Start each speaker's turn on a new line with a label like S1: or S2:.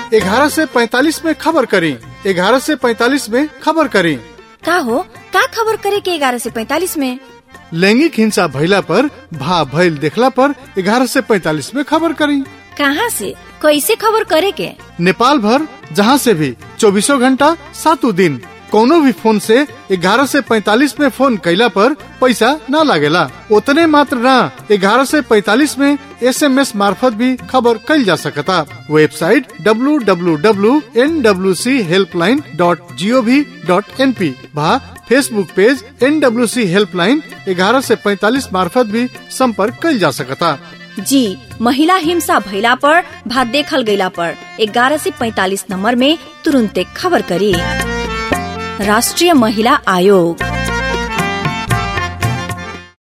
S1: ग्यारह से पैतालीस में खबर करी ग्यारह से पैतालीस में खबर करी
S2: का हो का खबर करे के ग्यारह से पैतालीस में
S1: लैंगिक हिंसा भइला पर भा भइल देखला पर ग्यारह से पैतालीस में खबर करी
S2: कहाँ से कैसे खबर करे के
S1: नेपाल भर जहाँ से भी चौबीसों घंटा सातों दिन कोनो भी फोन से ग्यारह से पैतालीस में फोन कैला पर पैसा न लागेला उतने मात्र न ग्यारह से पैतालीस में एस एम एस मार्फत भी खबर कल जा सकता website W W W N W C helpline dot G O V dot N P भा Facebook page N W C helpline ग्यारह से पैतालीस मार्फत भी संपर्क कल जा सकता
S2: जी महिला हिंसा भइला पर भात देखल गइला पर ग्यारह से पैतालीस नंबर में तुरंते खबर करी राष्ट्रीय महिला आयोग